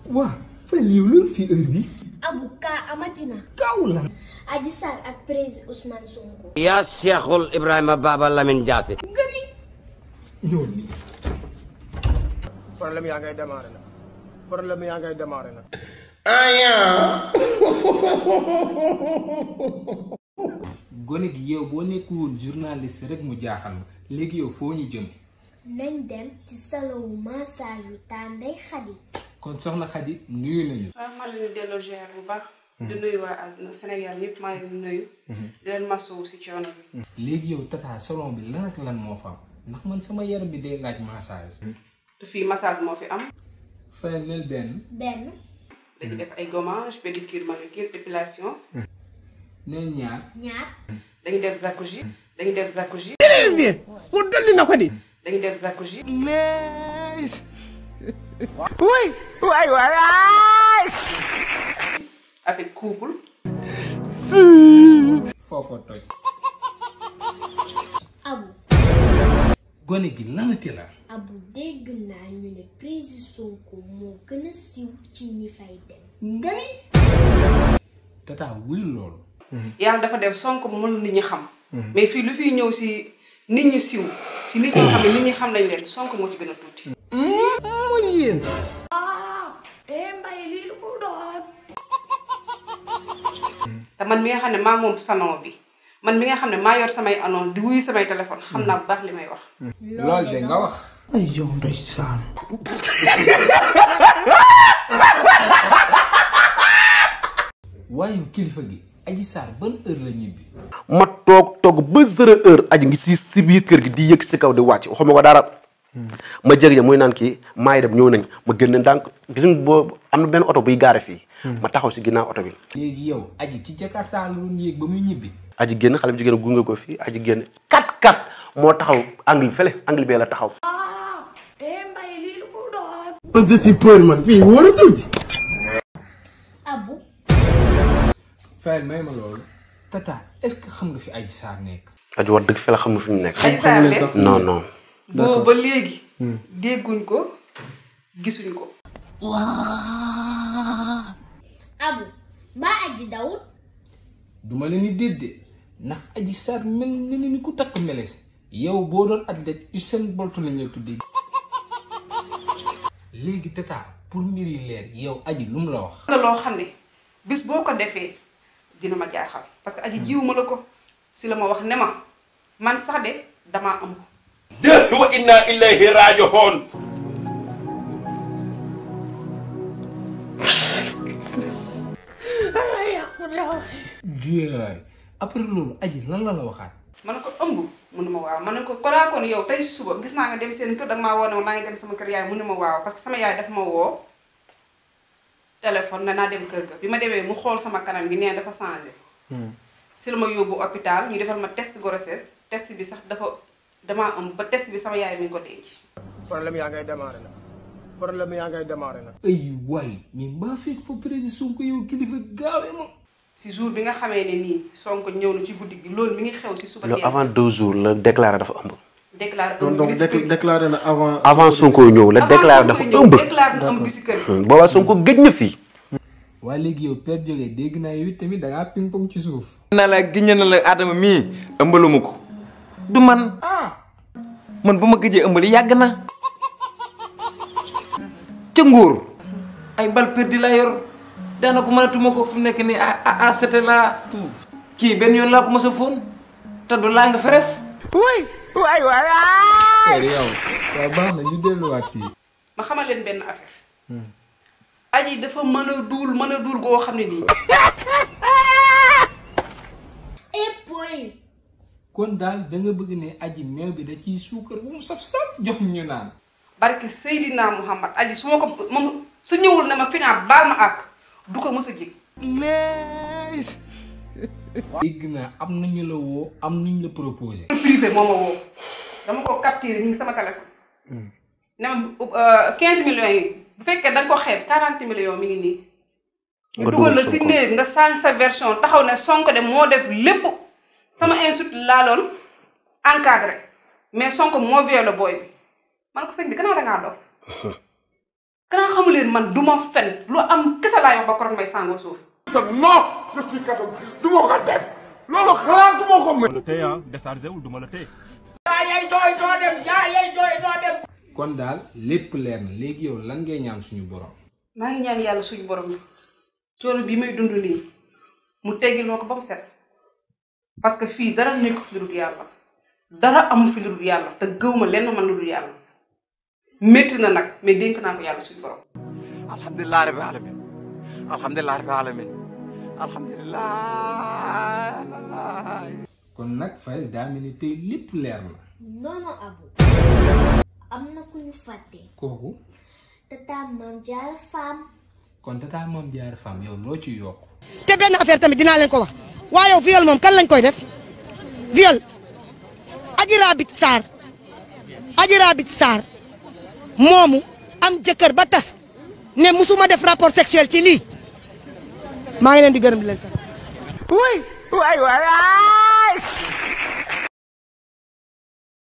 waa fay lii loolu fii heure bi abu kaa amatina gaaw la Adji Sarr ak président Ousmane Sonko yaa Cheikhul Ibrahima Baba Lamine Diassi. ñëwal nii problème yaa ngay démarré nag problème yaa ngay démarré nag gone gi yow boo nekkul woon journaliste rek mu jaaxal ma léegi yow foo ñu jëm nañ dem ci salon wu massage yu Tànday Xadi kon soxna Xadi nuyu nañu waaw maa leen di delloo ziar bu baax. di nuyu waa àdduna Sénégal ñëpp maa ngi leen di nuyu. di leen masawu si coono bi. léegi yow tata salon bi lan ak lan moo fa am ndax man sama yaram bi day laaj massage te fii massage moo fi am. fay nel benn benn dañuy def ay gommage pédicure manucure épilation. nel ñaar ñaar dañuy def jacuzzi. dañuy def jacuzzi. mu dolli na ko di dañuy def jacuzzi. wuy waay waay avec couple. foofa toj abu gone gi lanati la abu dégg naa ñu ne président Sonko moo gën a siiw ci ñi fay dem nga ni tata wuy loolu yàlla dafa def Sonko mënul nit ñi xam. mais fii lu fiy ñëw si nit ñi siw si nit ñoo xam ne nit ñi xam nañ leen Sonko moo ci gën a tuuti. te man mi nga xam ne maa moom salon bi man mi nga xam ne maa yor samay annonce di wuyu samay téléphone xam naa bu baax li may wax. loolu de nga wax ay yow ndeysaan waaye kilifa gi Adji Sarr ban heure la ñibbi ma toog toog ba zéro heure aji ngi si si biir kër gi di yëg si kaw di wàcc waxuma ko dara ma jëg ja muy naan kii maay dem ñëw nañ ma génn ndànk gis nga boo am na benn oto buy gaare fii ma taxaw si ginnaaw oto bi léegi yow aji ci Jakarta la doon yéeg ba muy ñibbi aji génn xale bu jigéen gunge ko fii aji génn kat kat moo taxaw angle fële angle bee la taxaw man je suis peur man fii wóoratul di abu fayal may ma loolu tata est-ce que xam nga fi Adji Sarr nekk aji wax dëgg fële xam nga fi mu nekk Adji Sarr de non non boobu ba léegi. dégguñ ko gisuñ ko. abu mbaa aji dawul duma leen ni déedéet ndax Adji Sarr mel ni ni ku takk meles yow boo doon athlète Usain Bolt lañ la tuddee léegi tata pour mbir yi leer yow aji lu mu la wax am na loo xam ne bis boo ko defee dina ma jaaxal parce que aji jiwuma la ko si la ma wax ne ma man sax de damaa ëmb. wa inna ilayhi raji'un. jaay après loolu aji lan la la waxaat ma ne ko ëmb mu ne ma waaw ma ne ko konaa kon yow tey si suba gis naa nga dem seen kër danga maa woo ne ma maa ngi dem sama kër yaay mu ne ma waaw parce que sama yaay dafa ma woo téléphone ne naa dem kër ga bi ma demee mu xool sama kanam gi nee dafa changé si la ma yóbbu hôpital ñu defal ma test grossesse test bi sax dafa damaa ëmb ba test bi sama yaay mi ngi ko denc problème yaa ngay démarré nag problème yaa ngay démarré nag ay waay mais mbaa fekk fa président Sonko yow kilifa gaawee ma si jour bi nga xamee ne nii Sonko ñëw na ci guddi gi loolu mi ngi xew ci suba loolu teel avant deux jours la déclaré dafa ëmb déclaré donc ëmb donc bi si kër gi. déclaré na avant. avant Sonko ñëw la déclaré dafa Avant Sonko ñëw, ëmb déclaré na ëmb bi si kër gi. boobaa Sonko gëj na fii waa léegi yow père jógee dégg naa yow it tamit da ngaa ping pong ci suuf na la giñ na la Adama mii ëmbaluma ko. du man ah man bu ma gëjee ëmbali yàgg na. ca nguur ay bal perdi laa yor daanaka mënatuma ko fi mu nekk nii ah ah ah c'était la kii benn yoon laa ko mos a fóon te du laa nga feres. wuy waay waay père yow waaw baax na ñu delluwaat fii ma xamal leen benn affaire aji dafa mën a duul mën a duul goo xam ne nii et point kon daal da nga bëgg ne aji meew bi da ciy suukar bu mu saf-saf jox ñu naan barke Seydina Muhammad aji su ma ko moom su ñëwul ne ma finaa baal ma àq du ko mës a jig dégg naa am nañu la woo am nañu la proposé privé moo ma woo dama ko capturé mi ngi sama téléphone ne ma 15 millions yi bu fekkee da nga ko xeeb 40 millions mi ngi nii Nga nga dugal la dugal si Sonko. néeg nga change sa version taxaw ne Sonko de moo def lépp sama insulte laa doon encadré mais Sonko moo violé booy bi man ko sëñ bi gannaaw da ngaa dof kanaa xamu leen man du ma fen lu am kese laay wax ba koroon may sàngoo suuf non je suis catholique du ma ko def loolu xalaatuma ko mën. la téye ah déchargé wul du ma la téye. yaa yay jooy doo dem yaa yay jooy doo dem. kon daal lépp leer na léegi yow lan ngay ñaan suñu borom. maa ngi ñaan yàlla suñu borom bi coono bii may dund nii mu teggil ma ko ba mu set parce que fii dara nekk fi lu dul yàlla dara amu fi lu dul yàlla te gëw ma lenn man lu dul yàlla métti na nag mais dénk naa ko yàlla suñu borom. alhamdulilah rabbi alamin alhamdulilah rabbi alamin alhamdulilah. kon nag Fayel daa mel ni tey lépp leer na. non non Abu am na ku ñu fàtte kooku tata Mame Diarra Fam kon tata Mame Diarra Fam yow loo ci yokk. te benn affaire tamit dinaa leen ko wax waaye yow viol moom kan lañ koy def viol Adji Raby Sarr Adji Raby Sarr moomu am jëkkër ba tas ne musuma def rapport sexuel ci lii maa ngi leen di gërëm di leen sant. oui waay waay